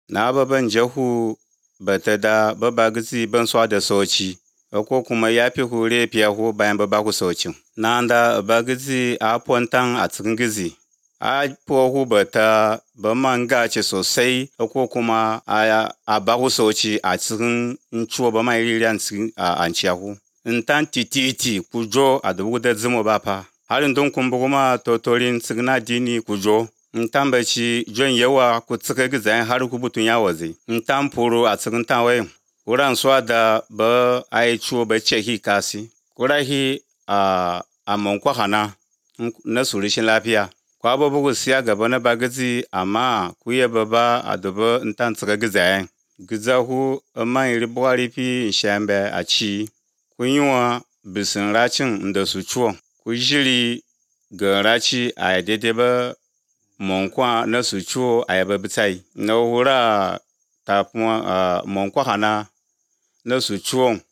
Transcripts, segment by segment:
na ba ban jahu bata da ba ba gizi ban swa da soci ko kuma ya fi hure fiya hu bayan ba ba ku socin na da ba gizi a pontan a cikin gizi a po hu bata ba man gace sosai ko kuma a a ba ku soci a cikin ciwo ba mai riri an cikin an ciyahu in tan tititi ku jo a dubu da zimo ba fa harin don kun bugu ma totorin cikin dini ku jo in tan baci jon yawa ku cika gizan har ku butun ya waze in tan furo a cikin tawai kuran swa da ba ai ciwo ba ce hi kasi kurahi a a mankwa hana na surishin lafiya kwa ba bugu siya gaba na bagazi amma ku ya baba a dubu in tan cika gizan gizahu man iri buhari fi shambe a ci kun yi wa bisin racin da su ciwon ku jiri ga raci a daidai ba monkwa na su ciwo a yaba bitai na wura ta kuma monkwa hana na su ciwon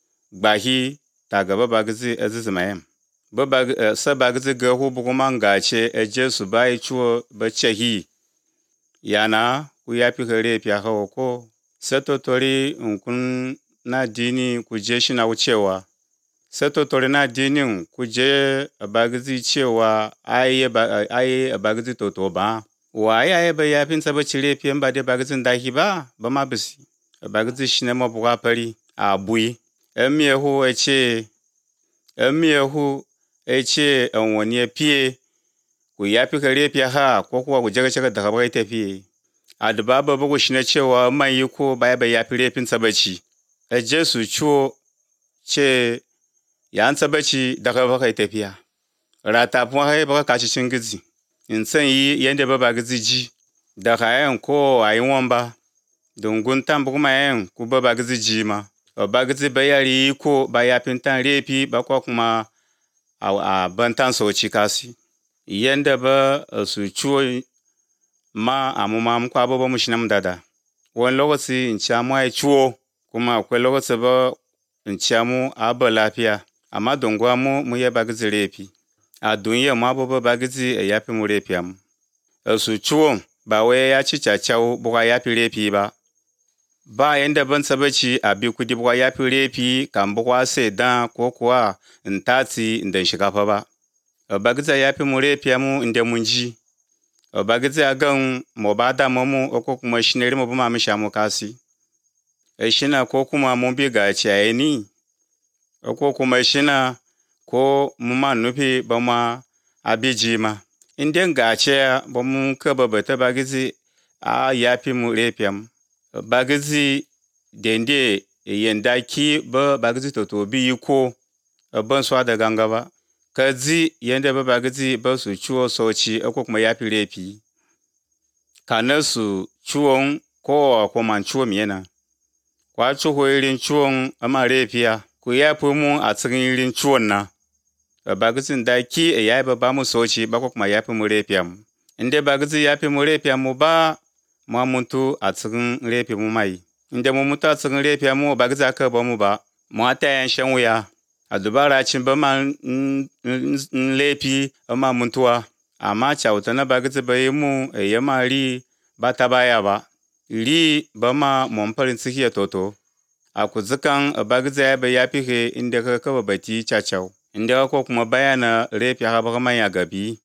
gbahi ta gaba bagizi azizi mayem ba ba sa bagizi ga hu bugu man gace eje su bai ciwo ba cehi yana ku yafi kare fiya hawa ko satotori nkun na dini ku je shi na wucewa satotori na dinin ku je bagizi cewa ayi ayi bagizi toto ba wa ya ba yafin sa ba cire fiyan ba da bagizin dahi ba ba ma bisi bagizi shi ne ma buga fari a bui emiye hu ece emiye hu ece wani fiye ku yafi kare fiya ha ko kuwa ku jaga jaga daga bai tafiye a duba ba bugu shi na cewa man yi ko baya bai yafi refin sabaci eje su ciwo ce ya an sabaci daga baka tafiya rata kuma hai baka kaci cin gizi in san yi yanda ba ba gizi ji daga yan ko a yi wamba dungun tan bugu ma yan ku ba ba gizi ji ma ba gizi ba yari ko ba yafin tan refi ba ko kuma a ban tan soci kasi yanda ba su ciwo ma a mu ma mu kwa ba mu shi na mu dada wani lokaci in ci mu ai ciwo kuma akwai lokaci ba in ci mu a ba lafiya amma dongwa mu mu ya bagizi refi a duniya ma ba ba bagizi e yafi mu refi am su ciwon ba wai ya ci cacau buga yafi refi ba ba yanda ban sabaci a bi kudi buga yafi refi kan buga sai dan ko kuwa in tatsi in dan shiga fa ba bagizi yafi mu refi mu inda mun ji bagizi a gan mo ba da mu ko kuma shinari mu ba ma mu sha mu kasi e shina ko kuma mun bi ga ciyayi ni ko kuma shina ko mu ma nufi ba ma abiji ma in den ga ce ba mun ka ba bata bagizi a yafi mu refiam bagizi dende yanda ki ba bagizi to to bi ko ban swa da ganga ba ka zi yanda ba bagizi ba su ciwo soci ko kuma yafi refi kana su ciwon ko ko man ciwo miyana kwa ciwo irin ciwon ama refiya ku yafi mu a cikin irin ciwon na bagizin da ki e yayi ba mu soci ba ko kuma yafi mu refiya mu inda bagizi yafi mu refiya mu ba mu muntu a cikin refi mu mai inda mu mutu a cikin refiya mu bagizi aka ba mu ba mu ta yan shan wuya a dubara cin ba ma lefi ma muntuwa amma cauta na bagizi ba yi mu e yama ri ba ta baya ba ri ba ma mon farin ciki ya toto a kuzikan bagizi ya bai yafi he inda ka kaba bati cacau inda ko kuma bayana refi ha ba ya gabi